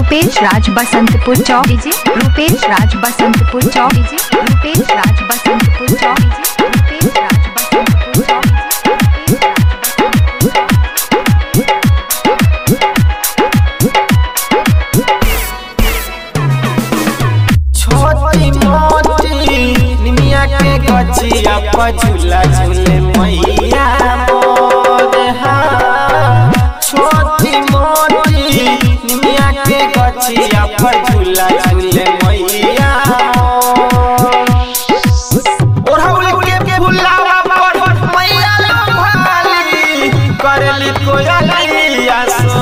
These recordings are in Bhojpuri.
रूपेश राज बसंतपुर चौक डीजे रूपेश राज बसंतपुर चौक डीजे रूपेश राज बसंतपुर चौक डीजे रूपेश राज बसंतपुर चौक छोटी मोटी निमिया के गछिया पर झूला झूले मैया मोर हाँ। छोटी मोटी निमिया के गछिया पर झूला झूले मैया मोर। ओढ़ौल के फुलावा पर मैया लोभाली करली कोयलिया सो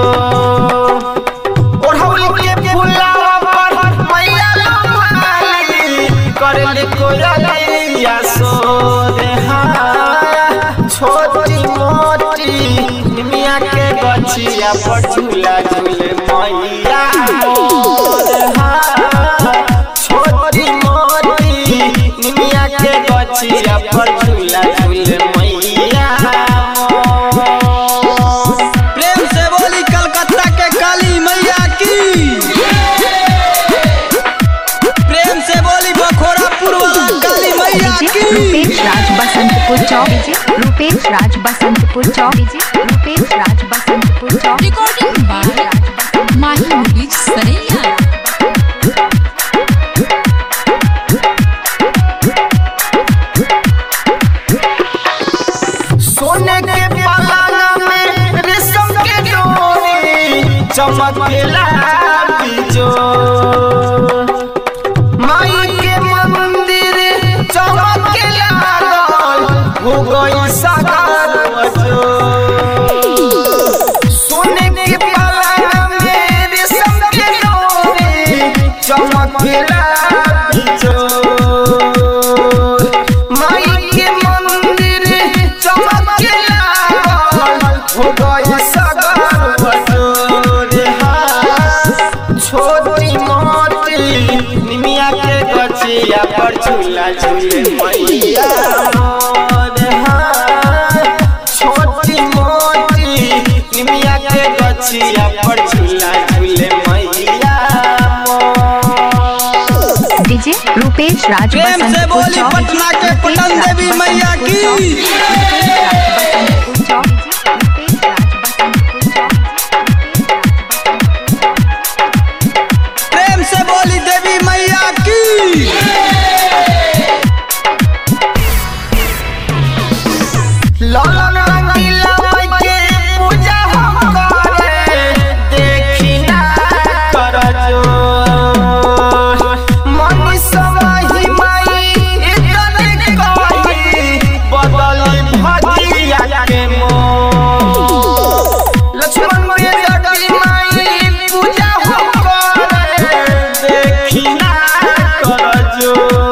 ओढ़ौल के फुलावा पर मैया लोभाली करली कोयलिया सो देहा छोटी मोटी निमिया के गछिया पर झूला झूले मैया मोर हाँ। छोटी मोटी निमिया के गछिया पर झूला झूले मैया मोर। प्रेम से बोली कलकत्ता के काली मैया की प्रेम से बोली बखोरापुर वाला काली मैया डीजे की रूपेश राज बसंतपुर चौक डीजे रूपेश राज बसंतपुर चौक डीजे रूपेश राज बसंतपुर चौक Recording by Mahi Movies Saraiya. सोने के पलाना में रेशम के डोरी चमकेला बिजो माई के मंदिर चमकेला लागल हो गई सागर बजो सोने के पलाना में रेशम के डोरी चमकेला बिजो माई के मंदिर चमकेला हो गई सागर बजोर छोटी मोटी निमिया के गछिया पर झूला झूले मैया मोर हाँ। छोटी मोटी निमिया के गछिया पर झूला झूले मैया मोर। डीजे रूपेश राज प्रेम से बसंतपुर बोली चौक पटना के रूपेश पटन राज देवी बसंतपुर मैया चौक, की। रूपेश राज बसंतपुर चौक, रूपेश राज बसंतपुर चौक, रूपेश राज प्रेम से बोली देवी मैया की लाला रंगीला माई के पूजा हम करे देखी ना कर जो मनी समाही माई इतने कही बदली भजिया के मोर लक्ष्मण के जटी माई पूजा हम करे देखी ना कर जो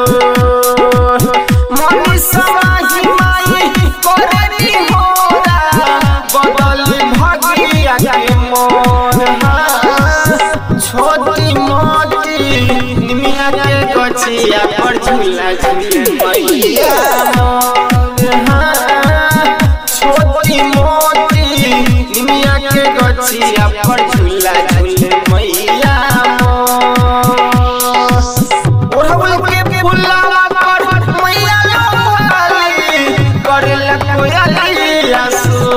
मनी समाही माई करनी होरा बदल भगिया के मोर हाँ। छोटी मोटी निमिया के गछिया पर झूला झूले मैया मोर हाँ। छोटी मोटी निमिया के गछिया पर झूला झूले मैया मोर। ओढ़ौल के फुलावा पर मैया लोभाली करेला कोयलिया सो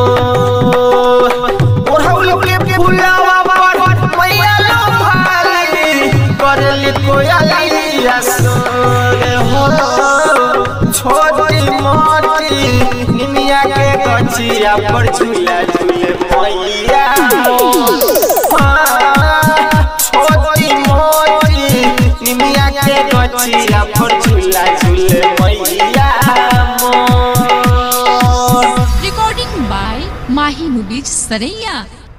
ओढ़ौल के फुलावा पर मैया लोभाली करेली कोयलिया सो रे हो छोटी मोटी निमिया के गछिया पर झूला झूले मैया हाँ, छोटी मोटी निमिया के गछिया पर झूला झूले मैया मोर Recording by Mahi Movies Saraiya.